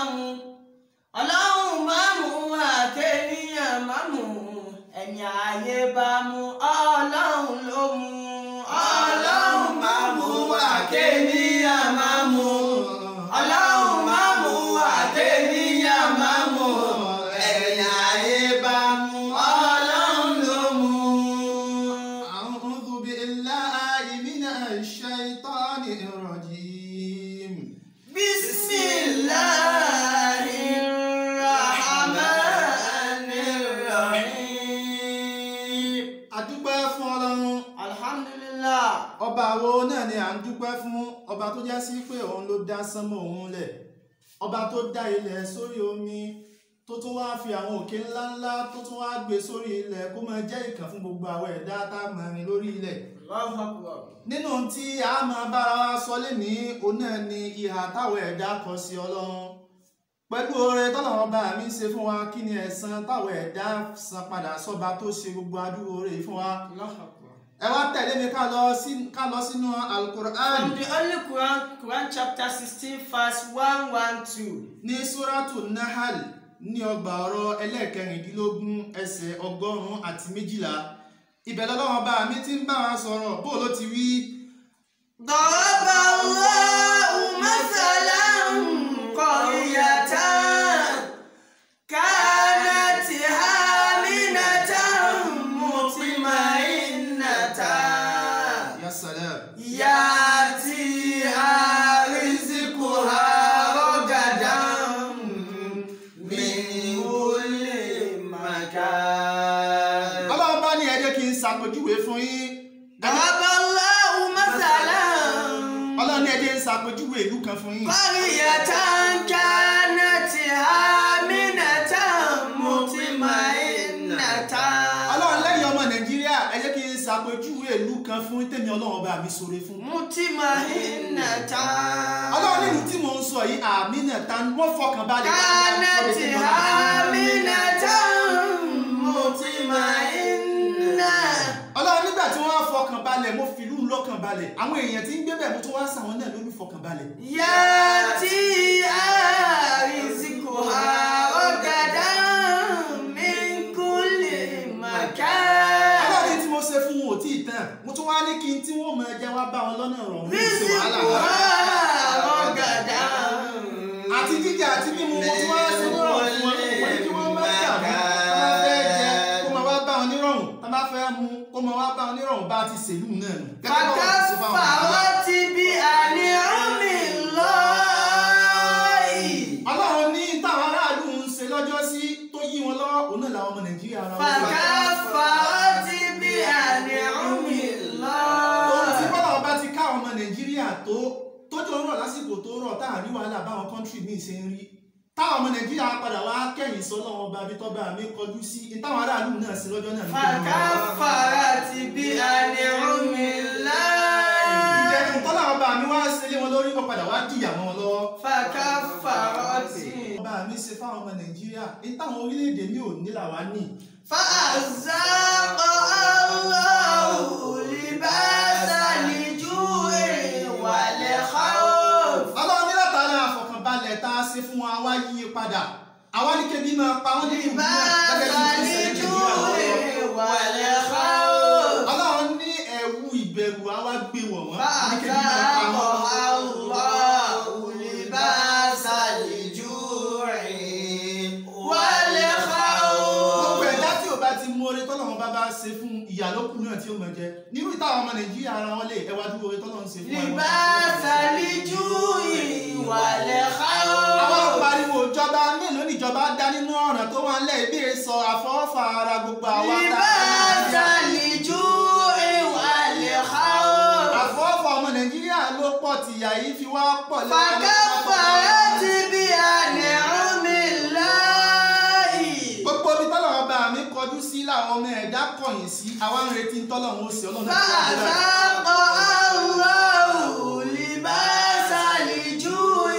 máa mú ọlọ́run máa mú àkéníyàn máa mú ẹni ayé bá mú ọlọ́run ló mú ọlọ́run máa mú àkéníyàn máa mú ọlọ́run máa mú àkéníyàn máa mú ẹni ayé bá mú ọlọ́run ló mú. أعوذ بالله من الشيطان الرجيم بسم الله الرحمن الرحيم adúpẹ́ fún ọlọ́run alhamdulillah ọba wo náà ni à ń dúpẹ́ fún ọba tó já sí pé òun ló dá sánmọ̀ òun lẹ̀ ọba tó dá ilẹ̀ sórí omi tó tún wá fi àwọn òkè ńláńlá tó tún wá gbé sórí ilẹ̀ kó máa jẹ́ ìkàn fún gbogbo àwọn ẹ̀dá tá a máa rìn lórí ilẹ̀ Allahu akbar nínú tí a máa bára wa sọ lénìí òun náà ni ìhà táwọn ẹ̀dá kọ sí ọlọ́run pẹ̀lú oore tọ́lọ́run bá mi ṣe fún wa kí ni ẹ̀san táwọn ẹ̀dá san padà sọ́ba tó ṣe gbogbo adúrú oore yìí fún wa Allahu akbar ẹ wá tẹ̀lé mi ká lọ sí- ká lọ sínú alukur'an from the Holy Quran Quran chapter sixteen verse one one two ní suratu nahal ní ọgbà ọ̀rọ̀ ẹlẹ́ẹ̀kẹrìndínlógún ẹsẹ̀ ọgọ́rùn-ún àti méjìlá ibẹ̀ lọ́lọ́run bá mi ti ń bá wa sọ̀rọ̀ bó ló ti wí. ضرب الله مثلا قرية كانت آمنة مطمئنة ya salam. يأتيها رزقها رغدا من كل مكان ọlọ́run bá ní ẹ jẹ́ kí n ṣàpèjúwe fún yín. ضرب الله مثلا ọlọ́run ní ẹ jẹ́ n ṣàpèjúwe ìlú kan fún yín. قرية كانت آمنة مطمئنة ọlọ́run lẹ́yìn ọmọ nàìjíríà ẹ jẹ́ kí n ṣàpèjúwe ìlú kan fún tèmi ọlọ́run bá mi ṣoore fún. مطمئنة ọlọ́run nínú tí mò ń sọ yìí àmì náà ta wọ́n fọkàn balẹ̀. كانت آمنة مطمئنة ọlọ́run nígbà tí wọ́n á fọkàn balẹ̀ mo fìlú lọ́kàn balẹ̀ àwọn èèyàn tí ń gbé bẹ̀ mo tún wá sàwọn náà lórí fọkàn balẹ̀. يأتيها رزقها رغدا من كل مكان ọlọ́run tí mo ṣe fún wọn ò tí ì tán mo tún wá ní kí n tí wọ́n mọ ẹja wá bá wọn lọ́nà ọ̀rọ̀ mi ṣe wàhálà رزقها wọn. رغدا àti jíjẹ àti mímu mo tún wá ṣe nírọ̀rùn fún wọn mo ní kí wọ́n má dàbí tó bá fẹ́ jẹ kó máa wá bá wọn nírọ̀rùn tó bá fẹ́ mu kó máa wá bá wọn nírọ̀rùn bá ti ṣèlú náà nù. Gẹ́gẹ́ bá wọn ti ṣe fáwọn bàbá. فكفرت بأنعم الله ọlọ́run ní táwọn aráàlú ń ṣe lọ́jọ́ sí tó yí wọn lọ́wọ́ òun náà làwọn ọmọ nàìjíríà ara wọn. فكفرت بأنعم ohun tí الله bọ́lá ọba ti ká ọmọ nàìjíríà tó tójó rọ̀ lásìkò tó rọ̀ tá à ní wàhálà báwọn kọ́ńtírì míì ṣe ń rí táwọn ọmọ nàìjíríà padà wá kẹ́yìn sọ lọ́wọ́ ọba bí tọ́ba mi kọjú sí ní táwọn aráàlú náà sí lọ́jọ́ náà ní pé wọ́n máa wá. فكفرت بأنعم الله ìjẹ́ ìtọ́lá ọba mi wá ṣe lé wọn lórí wọn padà wá dìyà mọ́ wọn lọ́wọ́. فكفرت ọba mi ṣe fáwọn ọmọ nàìjíríà ní táwọn orílẹ̀-èdè mi ò ní làwa ní. فأذاق الله لباس الجوع والخوف ọlọ́run ní látara àfọ̀kànbalẹ̀ tá a ṣe fún wa wá yí i padà àwa ní kébi máa pa wọ́n nínú ìlú náà لباس gẹ́gẹ́ bí ó ṣe ń ṣẹlẹ̀ الجوع nàìjíríà. والخوف ọlọ́run ní ẹ̀wù ìbẹ̀rù àwa gbé wọ̀ wọ́n ní kébi máa pa فأذاق wọ́n. الله لباس الجوع والخوف gbogbo ẹ̀dá tí ò bá ti mú oore tọ́lọ́run bá bá ṣe fún ìyàlókù náà tí ó mọ̀ jẹ nínú ìtàwọn ọmọ nàìjíríà ara wọn lè ẹwà dúró oore tọ́lọ́run ṣe fún wọn. لباس الجوع والخوف àwọn pariwo ìjọba mélòó níjọba dá nínú ọ̀ràn tó wà nílẹ̀ ibi sọ àfọwọ́fà ara gbogbo àwa tá لباس الجوع والخوف àfọwọ́fà ọmọ nàìjíríà ló pọ̀ tìyà yìí fi wá pọ̀ lẹ́wọ̀n فكفرت بأنعم الله gbogbo ibi tọ́lọ́run bá mi kọjú sí làwọn ọmọ ẹ̀dá kọ̀yìn sí àwa ń retí tọ́lọ́run ó sì ọlọ́run tó wà nílẹ̀. فأذاق الله لباس الجوع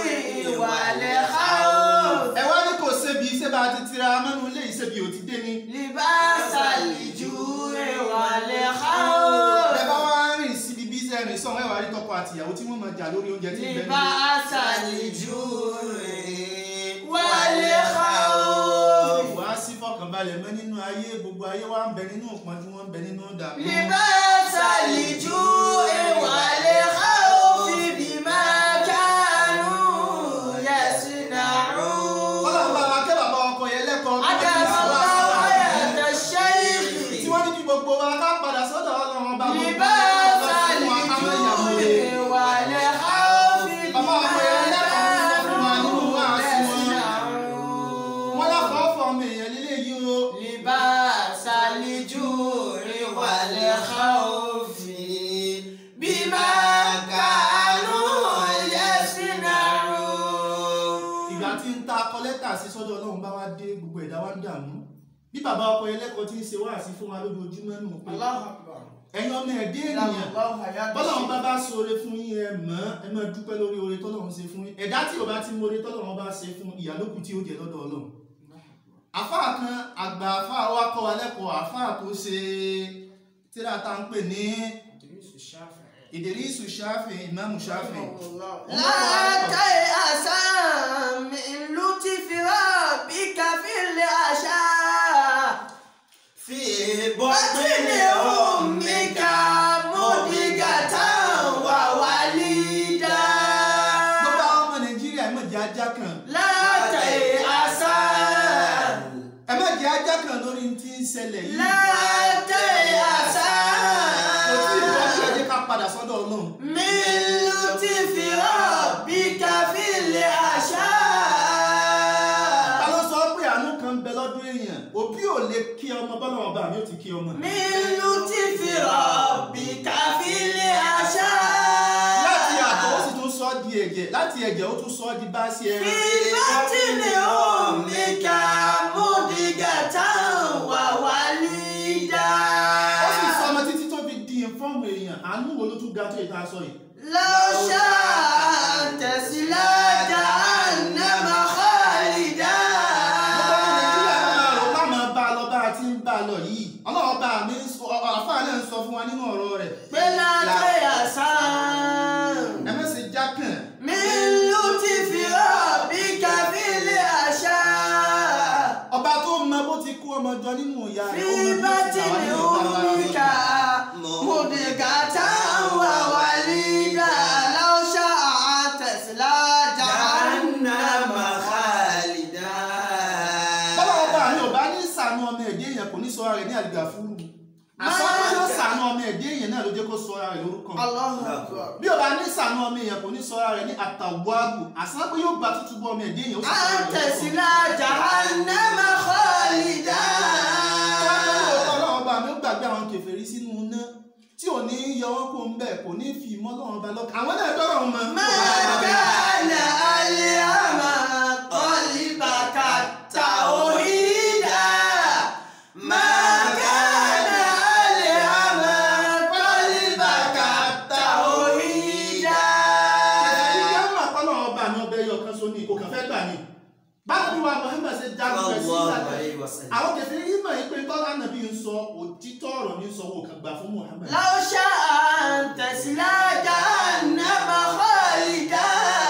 والخوف ẹ wá ní kò sébi iṣẹ́ bá a ti tira mẹ́nu ilé ìṣèbí ò ti dé ni. لباس الجوع والخوف ẹ bá wá rìn síbi bí iṣẹ́ rìn sọ̀rọ̀ ẹ wá rí tọkọ àtìyàwó tí wọ́n máa jà lórí oúnjẹ tí ń bẹ nílé. لباس الجوع palẹ̀ mọ́ nínú ayé gbogbo ayé wa ń bẹ nínú ìpọ́njú wọn ń bẹ nínú ìdààmú. لباس الجوع والخوف بما كانوا يصنعون ọlọ́run bá wa kẹ́ bàbá ọkọ yẹn lẹ́kọ̀ọ́ bí wọ́n ti أدام sọ wá الله sí wa. حياة tí الشيخ wọ́n ní kí gbogbo wa ká padà sọ́dọ̀ ọlọ́run ọba gbogbo لباس wa fún wa ká má yàwó rẹ̀. الجوع والخوف Bàbá بما ọkọ yẹn lẹ́kọ̀ọ́ fún wa nínú كانوا wáàsí wọn. يصنعون wọ́n láfọ̀ọ́fọ̀ ọmọ èèyàn lílé yìí o. لباس الجوع والخوف بما كانوا يصنعون ìgbà tí ń ta akọ lẹ́tà sí sọ́dọ̀ ọlọ́run bá wá dé gbogbo ẹ̀dá wa ń dààmú bí bàbá ọkọ yẹn lẹ́kọ̀ọ́ ti ń ṣe wáàsí fún wa lójoojúmọ́ nù pé الله أكبر ẹ̀yin ọmọ ẹ̀dẹ́ ènìyàn الله حياة bọ́lọ́run bá الشيخ bá ṣoore fún yín ẹ mọ̀ ẹ máa dúpẹ́ lórí oore tọ́lọ́run ṣe fún yín ẹ̀dá tí ò bá ti mọ oore tọ́lọ́run bá ṣe fún ìyálókù tí ó jẹ lọ́dọ̀ ọlọ́run àfáà kan àgbà àfáà wa kọ́ wa lẹ́kọ̀ọ́ àfáà tó ṣe tíra tá ń pè ní Ìdírísù Ṣáfì ìmáàmù Ṣáfì لا تيأس من لطف ربك في العشاء في بطن أمك مضغة ووليدا gbogbo àwọn ọmọ Nàìjíríà ẹ má jẹ́ ajá kan لا تيأس ẹ má jẹ́ ajá kan lórí tí ń ṣẹlẹ̀ yìí لا تيأس kò tí ì bọ́ sí ẹ jẹ́ ká padà sọ́dọ̀ ọlọ́run من لطف ربك في العشاء ta ló sọ pé àánú kan ń bẹ lọ́dún èèyàn òbí ò lè kí ọmọ bọ́lá ọba mi ò ti kí ọmọ. من لطف ربك في العشاء láti àtọ̀ ó sì tún sọ ọ́ di ẹ̀jẹ̀ láti ẹ̀jẹ̀ ó tún sọ ọ́ di bá sí ẹran. في بطن أمك مضغة ووليدا ó sì sọ ọmọ títí tó fi di ìfọ́ọ̀mù èèyàn àánú wo ló tún ga tó ìta sọ yìí. لو شاء تصلى جهنم خالدا gbogbo ọmọ nàìjíríà náà rò bá máa bá a lọ bá a ti ń bá a lọ yìí ọlọ́run bá mi ń sọ àfáà náà ń sọ fún wa nínú ọ̀rọ̀ rẹ̀. بلا تيأسان ẹ má ṣe jákàn من لطف ربك في العشاء ọba tó mọ bó ti kó ọmọ jọ nínú ìyá rẹ̀ ó في mọ bí ó ti بطن tà wá nínú ìgbà wa. أمك مضغة ووليدا لو شاء تصلى جهنم خالدا bọ́lá ọba mi ò bá ní sànú ọmọ ẹ̀dẹ́ èèyàn kò ní sọ ara rẹ̀ ní àdìgà fúru àsọpọ̀ yóò sànú ọmọ ẹ̀dẹ́ èèyàn náà ló jẹ́ kó sọ ara rẹ̀ lórúkọ الله أكبر bí o bá ní sànú ọmọ èèyàn kò ní sọ ara rẹ̀ ní àtàwáàbù àsọpọ̀ yóò gba tútù bọ́ ọmọ ẹ̀dẹ́ èèyàn ó sì sọ ara أن rẹ̀ lórúkọ. تصلى جهنم خالدا ọlọ́run ọba mi ó gbàgbé àwọn kèfèrí sínú iná tí ò ní yọ wọn kó ń bẹ̀ kò ní fi ìmọ̀ ọlọ́run ọba lọ́kàn àwọn náà dọ́rọ̀ wọn mọ́. ما كان اليوم قلبك توحيدا ما كان اليوم قلبك توحيدا ìyá ń mà pọ́nlọ́ ọba mi ọbẹ̀ yọ kan so ní kò kàn fẹ́ gbà ní. báwo ni wàá Muhammad ṣe jagun rẹ̀ sí الله ìlànà عليه وسلم àwọn kẹfẹ́ yìí mọ̀ pé tọ́lá nàbí ń sọ òtítọ́ ọ̀rọ̀ ní sọ wò kàn gbà fún Muhammad. لو شاء أن تسلى جهنم خالدا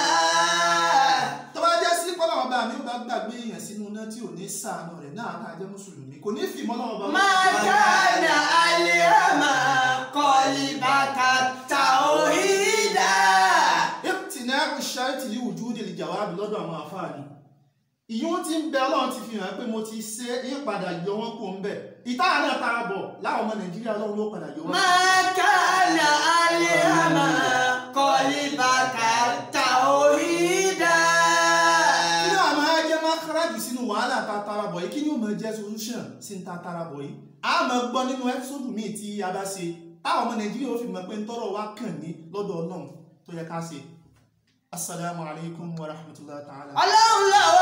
tó bá jẹ́ sí pọ́nlọ́ ọba mi ó bá gbàgbé èèyàn sínú iná tí ò ní sàánú rẹ̀ náà tá a jẹ́ mùsùlùmí kò ní fi ìmọ̀ ọlọ́run ọba ما كان اليوم قلبك توحيدا ìtìnà ṣáìtì ní ojú òde ìjàwábì lọ́dọ̀ àwọn àfáàní ìyún tí ń bẹ ọlọ́run ti fi hàn pé mo ti ṣe é padà yọ wọn kó ń bẹ̀ ìtara náà tara bọ̀ láwọn ọmọ nàìjíríà ọlọ́run ló padà yọ wọn. ما كان اليوم قلبك توحيدا kí ni àwọn ajẹ́ máa káràjù sínú wàhálà ta tara bọ̀ yìí kí ni ó máa jẹ́ solution sí ń ta tara bọ̀ yìí a máa gbọ́ nínú ẹ́písọ́dù míì tí a bá ṣe táwọn ọmọ nàìjíríà ó fi mọ̀ pé ń tọrọ wá kàn ní lọ́dọ̀ ọlọ́run tó yẹ ká ṣe. asalaamualeykum wa rahmatulahi ta'ala. ọlọ́run ló